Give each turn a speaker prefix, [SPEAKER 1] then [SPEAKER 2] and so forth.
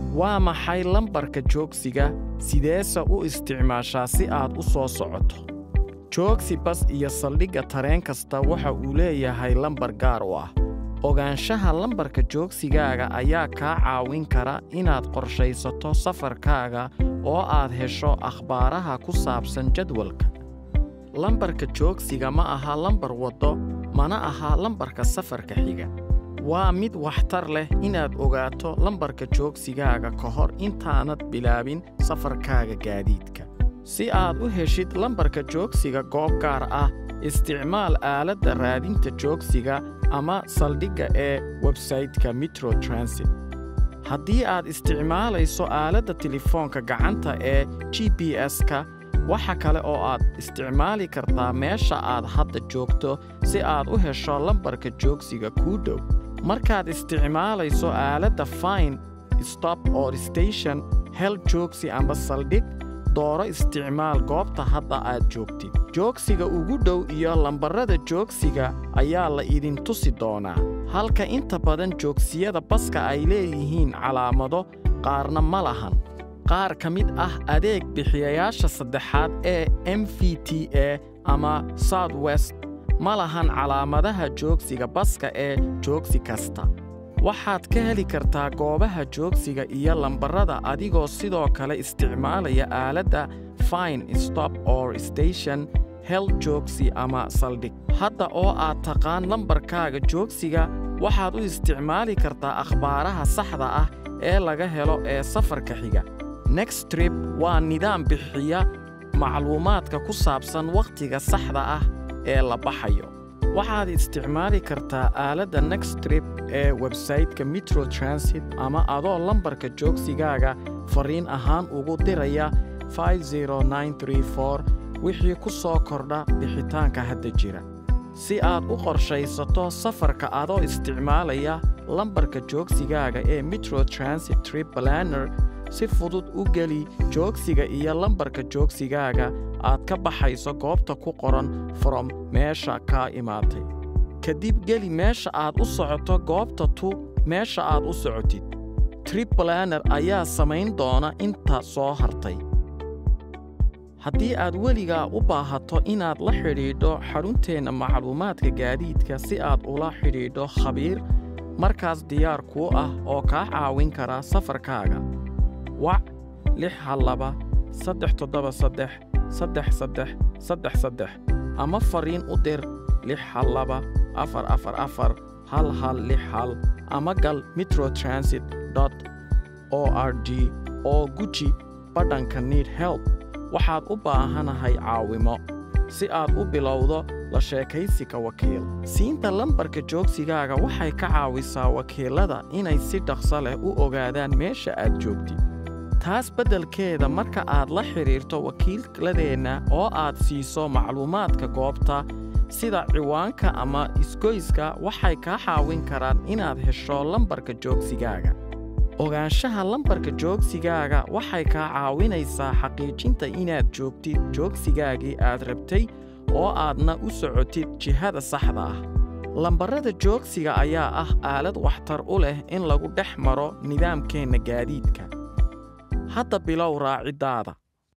[SPEAKER 1] waa maxay lambarka joogsiga sideese u isticmaashaa si aad u soo socoto joogsi bas iyo saldhigga tareen kasta waxa uu leeyahay lambar gaar u ah ogaanshaha lambarka joogsigaaga ayaa kaa caawin kara inaad qorshaysato safarkaaga oo aad hesho akhbaaraha ku saabsan jadwalka lambarka joogsiga ma aha lambar waddo mana aha lambarka safarka xiga waa mid waxtar leh inaad ogaato lambarka joogsigaaga ka hor intaanad bilaabin safarkaaga gaadiidka si aad u heshid lambarka joogsiga goob gaar ah isticmaal aaladda raadinta joogsiga ama saldhigga ee websaytka metro transit haddii aad isticmaalayso aaladda telefoonka gacanta ee g b s-ka waxa kale oo aad isticmaali kartaa meesha aad hadda joogto si aad u hesho lambarka joogsiga kuu dhow markaad isticmaalayso aaladda fine stop or station hel joogsi amba saldhig dooro isticmaal goobta hadda aad joogtid joogsiga ugu dhow iyo lambarrada joogsiga ayaa la idin tusi doonaa halka inta badan joogsiyada baska ay leeyihiin calaamado qaarna ma lahan qaar ka mid ah adeeg bixiyayaasha saddexaad ee m v t a ama south west ma lahan calaamadaha joogsiga baska ee joogsi kasta waxaad ka heli kartaa goobaha joogsiga iyo lambarrada adigoo sidoo kale isticmaalaya aaladda fine stop or station hel joogsi ama saldhig hadda oo aad taqaan lambarkaaga joogsiga waxaad u isticmaali kartaa akhbaaraha saxda ah ee laga helo ee safarka xiga next trip waa nidaam bixiya macluumaadka ku saabsan wakhtiga saxda ah ee la baxayo waxaad isticmaali kartaa aaladda next trip ee websaytka metro transit ama adoo lambarka joogsigaaga fariin ahaan ugu diraya wixii ku soo kordha bixitaanka hadda jira si aad u qorshaysato safarka adoo isticmaalaya lambarka joogsigaaga ee metro transit trip planner si fudud u geli joogsiga iyo lambarka joogsigaaga aad ka baxayso goobta ku qoran from meesha kaa imaatay kadib geli meesha aad u socoto goobta tu meesha aad u socotid trip planer ayaa samayn doona inta soo hartay haddii aad weligaa u baahato inaad la xidhiidho xarunteenna macluumaadka gaadiidka si aad ula xidhiidho khabiir markaas diyaar kuu ah oo kaa caawin kara safarkaaga wac lix hal laba saddex toddoba saddex saddex saddex saddex saddex ama fariin u dir lix hal laba afar afar afar hal hal lix hal ama gal metro transit dot o r g oo guji badhanka need help waxaad u baahanahay caawimo si aad u bilowdo la sheekaysiga wakiil siinta lambarka joogsigaaga waxay ka caawisaa wakiilada inay si dhaqso leh u ogaadaan meesha aad joogtid taas beddelkeeda marka aad la xidhiirto wakiiladeenna oo aad siiso macluumaadka goobta sida ciwaanka ama isgoyska waxay kaa caawin karaan inaad hesho lambarka joogsigaaga ogaanshaha lambarka joogsigaaga waxay kaa caawinaysaa xaqiijinta inaad joogtid joogsigaagii aad rabtay oo aadna u socotid jihada saxda ah lambarrada joogsiga ayaa ah aalad waxtar u leh in lagu dhex maro nidaamkeenna gaadiidka hadda bilow raaciddaada